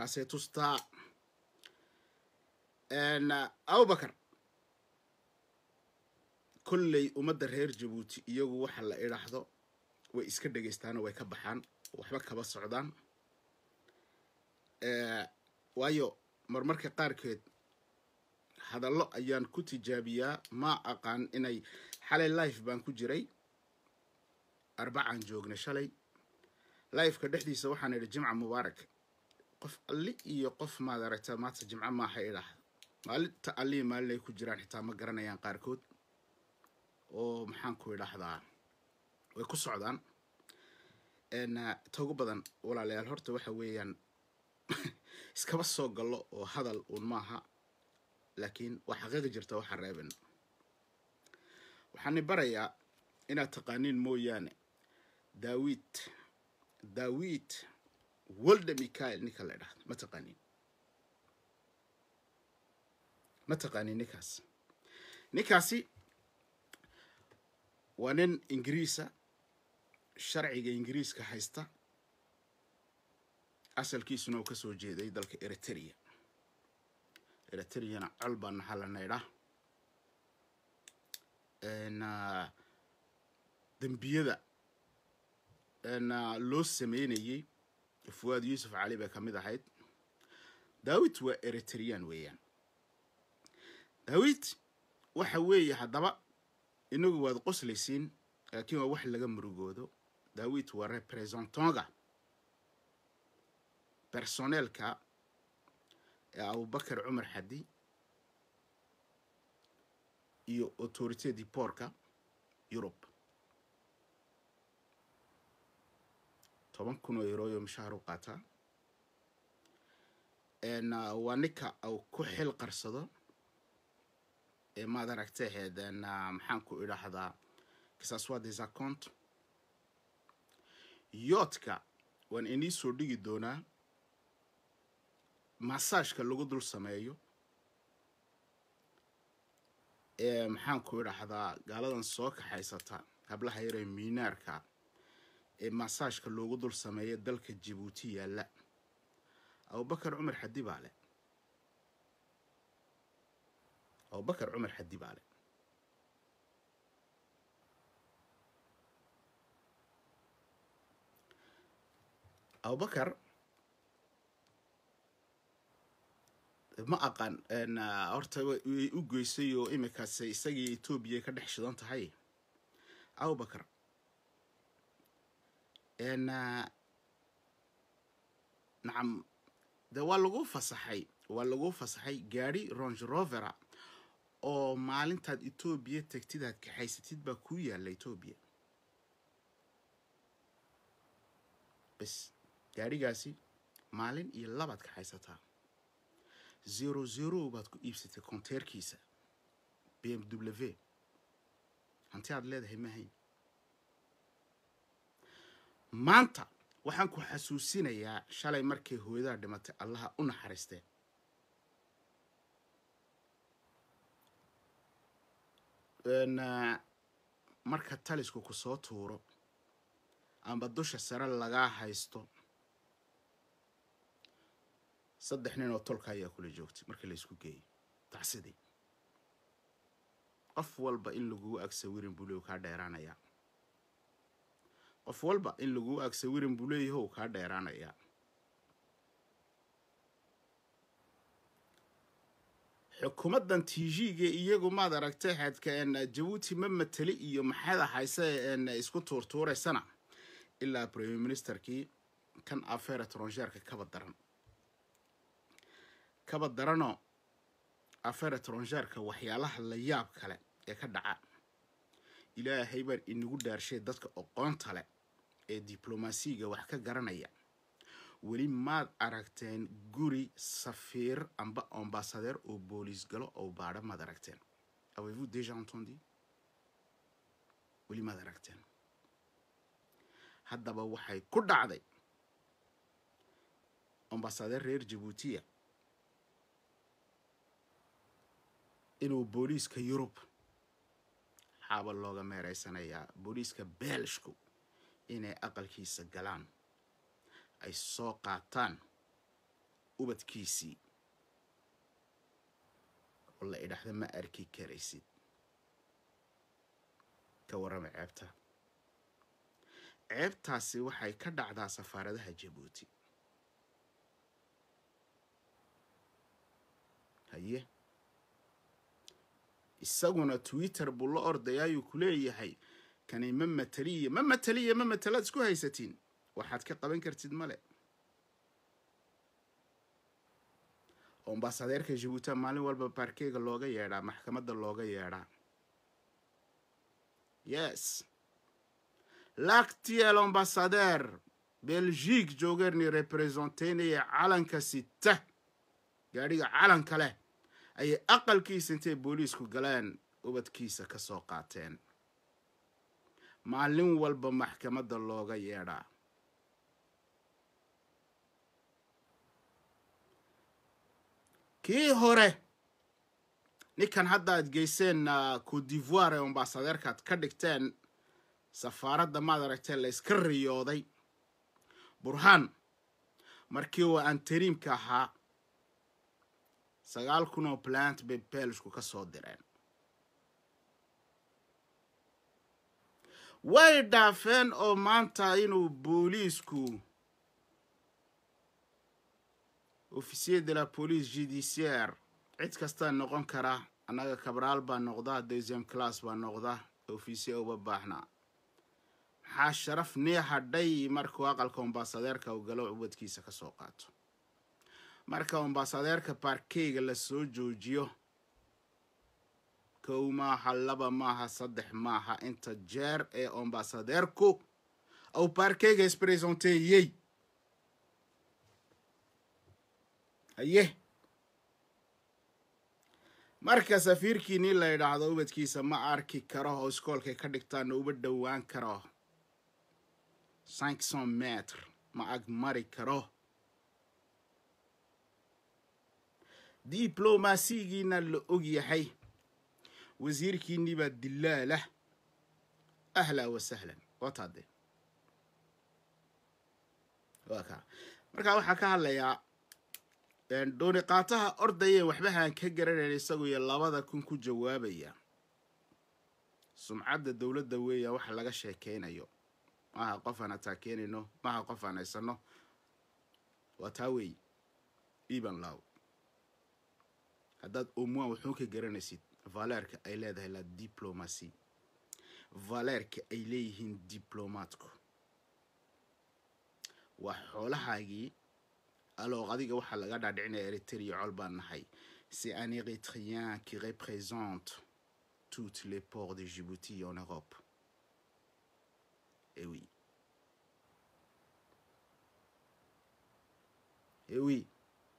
taasay tustaa abubakar kolley ummadda reer jabuuti iyagu waxa la idhaahdo way iska dhegaystaanoo way ka baxaan waxba kaba socdaan waayo marmarka qaarkeed hadallo ayaan ku tijaabiyaa ma aqaan inay xalay life baan ku jiray arbacaan joognay shalay lifeka dhexdiisa waxaan idhi jimca mubaarak qof alli iyo qof maad aragta maanta jimco maaha idhaahda maalinta allii maalin ay ku jiraan xitaa ma garanayaan qaarkood oo maxaan ku idhaahdaa way ku socdaan ta ugu badan walaalayaal horta waxa weeyaan iskaba soo gallo oo hadal uun maaha laakiin waa xaqiiqi jirta waxa reeben waxaani barayaa inaad taqaaniin mooyaane daawid daawid walda michael ninka la idhahdo ma taqaaniin ma taqaaniin ninkaas ninkaasi waa nin ingiriisa sharciga ingiriiska haysta asalkiisuna uu ka soo jeeday dalka eritrea eritreyana col baa naha la naydhaa dembiyada loo sameynayey fuwaad yuusuf cali bay ka mid ahayd daawid waa eritrean weeyaan daawid waxa weeye haddaba inagu waad qoslaysiin laakiin waa wax laga murugoodo daawid waa representonga personeelka ee abubakar cumar xadi iyo autorité diporka yurub toban kun oo eurooyo mushaahar u qaataa waa ninka uu ku xil qarsado ee maad aragtaheed maxaan ku idhaahdaa kisaswa des account yoodka waan inii soo dhigi doonaa masaajka lagu dul sameeyo ee maxaan ku idhaahdaa gaaladan soo kaxaysata hablaha yaree miinaarka ee masaajka loogu dul sameeya dalka jabuuti yaalla abubakar cumar xadi baa le abubakar cumar xadi baa le abubakar ma aqaan horta way u geysay oo imikaas isagii etoobiya ka dhex shidan tahay abubakar nacam de waa lagu fasaxay waa lagu fasaxay gaadhi ronge rovera oo maalintaad etoobiya tegtid aad kaxaysatid baa kuu yaalla etoobiya bes gaadhigaasi maalin iyo labaad kaxaysataa zero zero baad ku iibsatay konteerkiisa b m w hanti aad leedahay mahayn maanta waxaan ku xasuusinayaa shalay markay hooyadaa dhimatay allaha u naxariistee marka talisku ku soo tuuro amba dusha sare lagaa haysto saddex nin oo tolka ayaa kula joogtay markii laysku geeyay tacsidii qof walba in laguu ag sawirin buu leeyahy kaa dheeraanayaa qof walba in laguu ag sawirin buu leeyaho kaa dheeraanayaa xukuumaddan tg-ga iyagu maad aragtay xadka jabuuti ma mateli iyo maxada hayse isku tuurtuuraysana ilaa premier ministerkii kan afeer etrongeerka kaba daran kaba daranoo afeer etrongeerka waxyaalaha la yaab kale ee ka dhaca ilaahay baan inagu dhaarshay dadka oqoonta leh ee diblomaasiga wax ka garanaya weli maad aragteen guri safiir amba ambasadeer oo booliis galo oo baadho maad aragteen avez-vous déjà entendu weli maad aragteen haddaba waxay ku dhacday ambasadeer reer jabuutiya inuu booliiska yurub xaaba looga meereysanayaa booliiska beelshku inay aqalkiisa galaan ay soo qaataan ubadkiisii oo la idhaahda ma arki karaysid ka warrama ceebta ceebtaasi waxay ka dhacdaa safaaradaha jabuuti haye isaguna twitter buu la ordayaayuu ku leeyahay kani ma mateliya ma mateliya ma matelaad isku haysatiin waxaad ka qaban kartid male ambasadeerka jabuuti maalin walba baarkeyga looga yeedhaa maxkamadda looga yeedhaa yes l'actuel ambassadeur belgique joogeerni representeynaya calanka sita gaadhiga calanka leh ayay aqalkiisa intay booliisku galeen ubadkiisa ka soo qaateen maalin walba maxkamadda looga yeedhaa kii hore ninkan hadda aad geyseen cote divoire ee ambasadeerkaad ka dhigteen safaaradda maad aragtee la yska riyooday burhaan markii uu antariimka ahaa sagaal kun oo plant bay beelishku ka soo direen way dhaafeen oo maanta inuu booliisku officier de la police judiciaire cid kastaa noqon kara annaga kabraal baa noqda deuxième class baa noqda officier uba baaxna maxaa sharaf nii hadhay markuu aqalka ambasadeerka u galo ubadkiisa ka soo qaato marka ambasadeerka baarkeyga la soo joojiyo kow maaha laba maaha saddex maaha inta jeer ee ambasadeerku ou baarkeyga isbresenteeyey haye marka safiirkiinii la yidhaahdo ubadkiisa ma arki karo oo iskoolkay ka dhigtaana uba dhowaan karo cinq cent metre ma ag mari karo diblomasigiina la og yahay wasiirkiinii baa dilaalah ahla wa sahlan wataade waa kaa markaa waxaa ka hadlayaa dooni qaataha ordaya waxbahaan ka garanayn isagu iyo labada kun ku jawaabaya sumcadda dowladda weeya waxa laga sheekeynayo maaha qof aan ataakeynayno maaha qof aan haysano waa taa weey eban low haddaad omuan wuxuu ka garanaysid valeerka ay leedahay la diplomacy valeerka ay leeyihiin diblomaatku waa xoolahaagii alors adiga waxaa laga dhaadhicinaya eritrea col baan nahay c'est un érythréen qui représente toutes les ports de Djibouti en Europe eh oui eh oui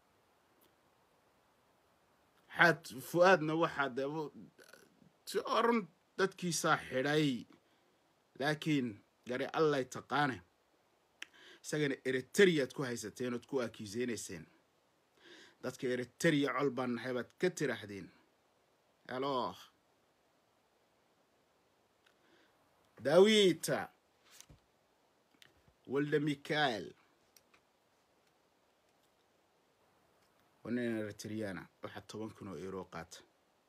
xaad fu-aadna waxaa de si oran dadkiisaa xidhay laakiin gari allay taqaane isagana eritreaad ku haysateen ood ku akiiseynayseen dadka eritrea col baan nahay baad ka tiraahdeen alo dawita walda mikael waa nin eritreana waxaa toban kun oo euro qaata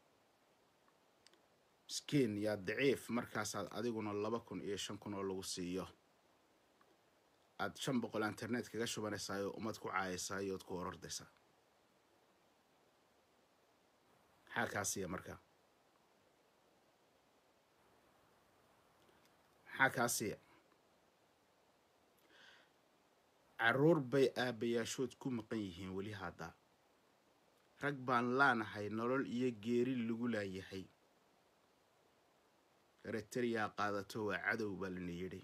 miskiin yaa daciif markaasaad adiguna laba kun iyo shan kun oo lagu siiyo aad shan boqol internet kaga shubanaysaayoo ummad ku caayaysaay ood ku orordaysaa maxaa kaa siiya marka maxaa kaa siiya caruur bay aabayaashood ku maqan yihiin weli hadda rag baan laanahay nolol iyo geeri lagu laayahay eritrea qaadato waa cadow baa lana yidhi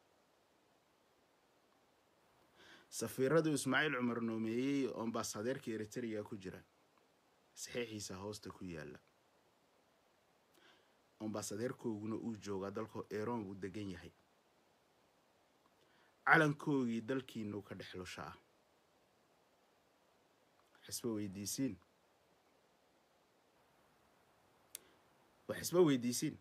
safiiradu ismaaciil cumar noomeeyey oo ambasadeerka eritrea ku jira saxiixiisa hoosta ku yaala ambasadeerkooguna uu joogaa dalka eron buu degan yahay calankoogii dalkiinuu ka dhex lushaa xisba weydiisiin wax isba weydiisiin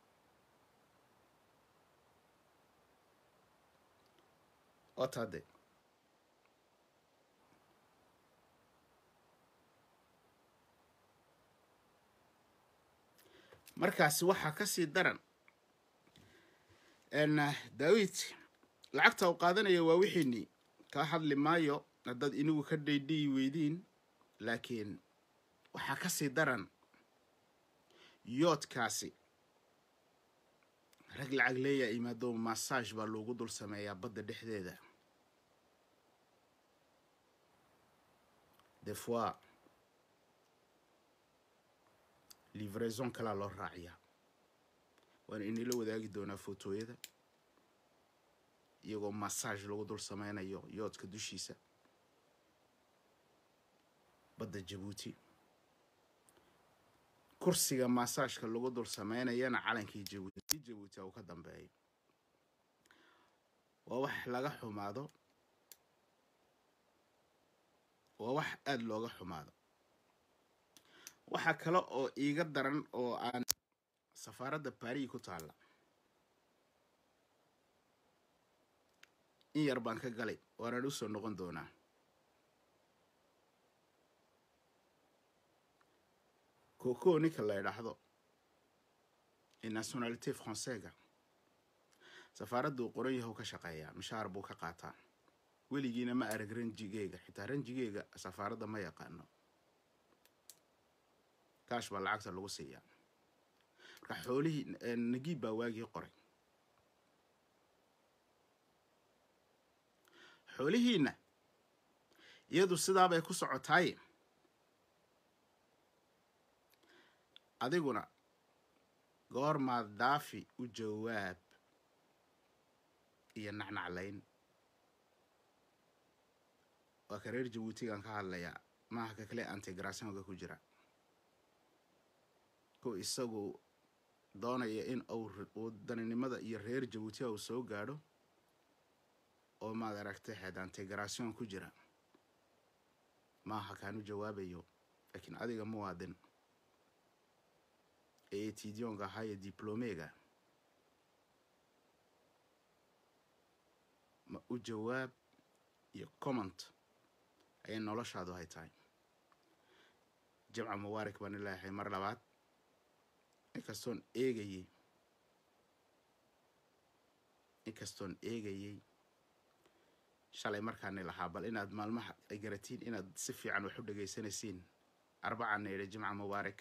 otade markaasi waxaa kasii daran daawid lacagta u qaadanaya waa wixiinii kaa hadli maayo haddaad inigu ka dhaydhiyi weydiin laakiin waxaa kasii daran yoodkaasi rag lacag leeyaa imaado massage baa loogu dul sameeyaa badda dhexdeeda des fois livraison kalaa loo raaciyaa waana inila wadaagi doonaa footooyada iyagoo massage lagu dul sameynayo yoodka dushiisa badda jabuuti kursiga massageka lagu dul sameynayana calankii jabuuti jabuuti uu ka dambeeyo waa wax laga xumaado waa wax aada looga xumaado waxaa kale oo iiga daran oo aan safaaradda baris ku taalla in yar baan ka galay waanaan usoo noqon doonaa coco ninka la idhaahdo ee nationalité françaiga safaaraddu qoran yahow ka shaqeeyaa mishaar buu ka qaataa weligiina ma arag ranjigeyga xitaa ranjigeyga safaaradda ma yaqaano kaash baa lacagta lagu siiyaa marka xoolihii nagiib baa waagii qoray xoolihiina iyadu sidaabay ku socotaaye adiguna goormaad daafi u jawaab iyo nacnaclayn waa ka reer jabuutigan ka hadlayaa maaha ka kale antigrationka ku jira ku isagu doonaya in uu daninimada iyo reer jabuutiga uu soo gaadho oo maad aragtay xeed antigration ku jira maaha kaan u jawaabayo laakiin adiga muwaadin ee etidionka ahaa iyo diplomega ma u jawaab iyo comment ayay noloshaadu hay tahay jamca mubaarak baan ilaahay mar labaad inkastoon eegayey inkastoon eegayey shalay markaani lahaa bal inaad maalmaha ay garatiin inaad si fiican wax u dhegaysanaysiin arbacana idhi jimca mubaarak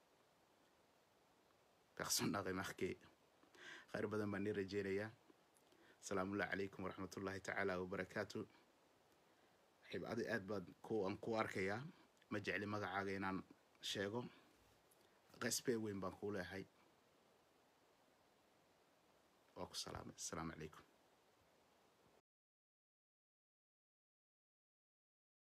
personne n'a remarqué khayr badan baan nii rajeynayaa asalaamullahi calaykum waraxmat ullahi tacaala wabarakaatu xibcadi aad baad ku aan ku arkayaa ma jecli magacaaga inaan sheego qesbee weyn baan kuu leehay waa ku salaamay asalaamu calaykum